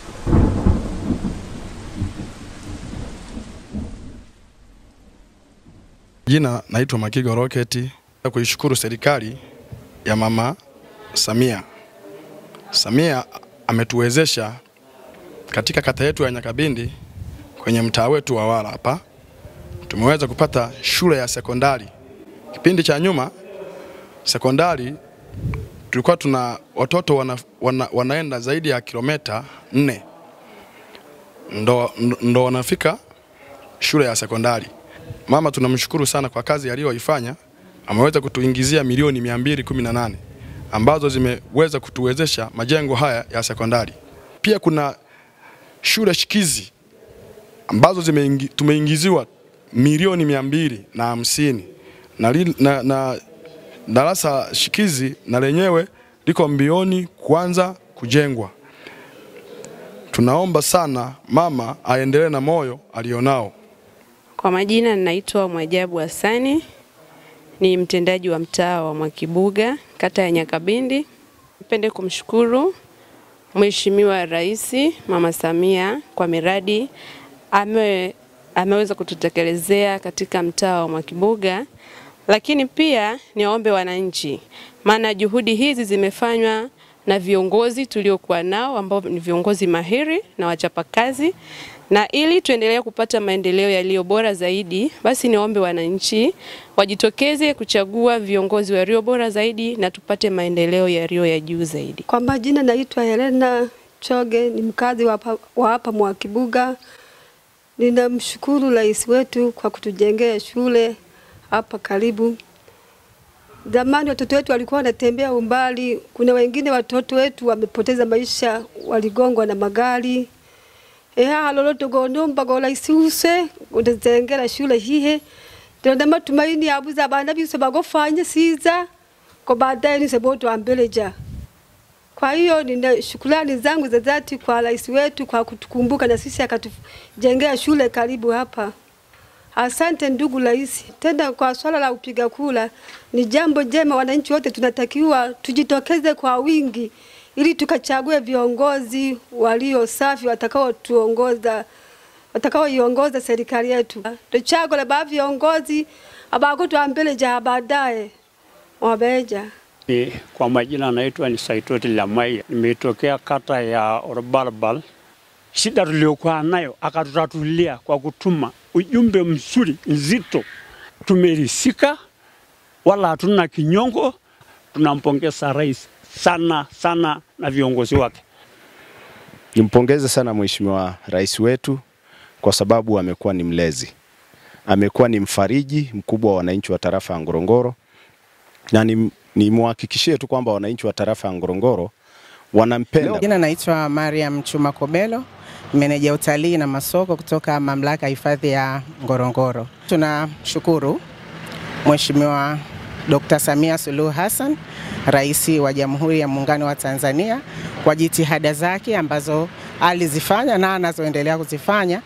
Jina naitwa Makigo Roketi. Kuishukuru serikali ya Mama Samia. Samia ametuwezesha katika kata yetu ya Nyakabindi kwenye mtaa wetu wa Wala hapa tumeweza kupata shule ya sekondari. Kipindi cha nyuma sekondari tulikuwa tuna watoto wana, wana, wanaenda zaidi ya kilomita nne ndo, ndo wanafika shule ya sekondari. Mama tunamshukuru sana kwa kazi aliyoifanya, ameweza kutuingizia milioni 218 ambazo zimeweza kutuwezesha majengo haya ya sekondari. Pia kuna shule shikizi ambazo zimeingi, tumeingiziwa milioni mia mbili na hamsini na, li- na, na darasa shikizi na lenyewe liko mbioni kuanza kujengwa. Tunaomba sana mama aendelee na moyo alionao. Kwa majina ninaitwa Mwajabu Hassani, ni mtendaji wa mtaa wa Mwakibuga, kata ya Nyakabindi. Nipende kumshukuru Mheshimiwa Rais Mama Samia kwa miradi ame, ameweza kututekelezea katika mtaa wa Mwakibuga, lakini pia niwaombe wananchi, maana juhudi hizi zimefanywa na viongozi tuliokuwa nao ambao ni viongozi mahiri na wachapakazi, na ili tuendelee kupata maendeleo yaliyo bora zaidi, basi niwaombe wananchi wajitokeze kuchagua viongozi walio bora zaidi na tupate maendeleo yaliyo ya juu zaidi. Kwa majina naitwa Helena Choge, ni mkazi wa hapa- wa hapa Mwakibuga. Ninamshukuru rais wetu kwa kutujengea shule hapa karibu. Zamani watoto wetu walikuwa wanatembea umbali, kuna wengine watoto wetu wamepoteza maisha, waligongwa na magari eha lolote gonomba go rais use utazengera shule hihe ndona matumaini abuza abana bise bagofanye siza ko baadaye nise boto ambeleja kwa hiyo nina shukrani zangu za dhati kwa rais wetu kwa kutukumbuka na sisi akatujengea shule karibu hapa. Asante ndugu rais. Tena kwa swala la upiga kura ni jambo jema, wananchi wote tunatakiwa tujitokeze kwa wingi ili tukachague viongozi walio safi watakaotuongoza watakaoiongoza serikali yetu. Tuchagule ba viongozi abakutwambeleja baadaye wabeja Ni, kwa majina naitwa ni Saitoti Lamai, nimetokea kata ya Orbalbal. Shida tuliokuwa nayo akatutatulia kwa kutuma ujumbe mzuri nzito, tumerisika wala hatuna kinyongo. Tunampongeza rais sana sana na viongozi wake. Nimpongeze sana Mheshimiwa Rais wetu kwa sababu amekuwa ni mlezi, amekuwa ni mfariji mkubwa wa wananchi wa tarafa ya Ngorongoro, na ni- nimwahakikishie tu kwamba wananchi wa tarafa ya Ngorongoro wanampenda. Jina naitwa Mariam Chuma Kobelo, meneja utalii na masoko kutoka mamlaka ya hifadhi ya Ngorongoro. Tunashukuru Mheshimiwa Dr. Samia Suluhu Hassan, Rais wa Jamhuri ya Muungano wa Tanzania kwa jitihada zake ambazo alizifanya na anazoendelea kuzifanya.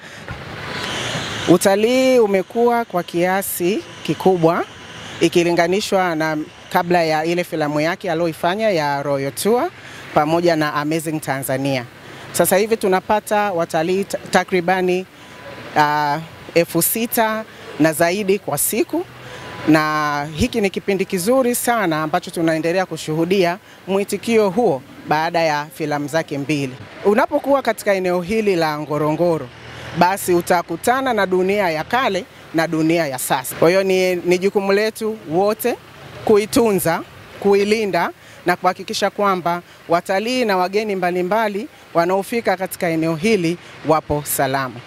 Utalii umekuwa kwa kiasi kikubwa ikilinganishwa na kabla ya ile filamu yake aliyoifanya ya Royal Tour pamoja na Amazing Tanzania. Sasa hivi tunapata watalii ta- takribani uh, elfu sita na zaidi kwa siku, na hiki ni kipindi kizuri sana ambacho tunaendelea kushuhudia mwitikio huo baada ya filamu zake mbili. Unapokuwa katika eneo hili la Ngorongoro, basi utakutana na dunia ya kale na dunia ya sasa. Kwa hiyo ni, ni jukumu letu wote kuitunza, kuilinda na kuhakikisha kwamba watalii na wageni mbalimbali wanaofika katika eneo hili wapo salama.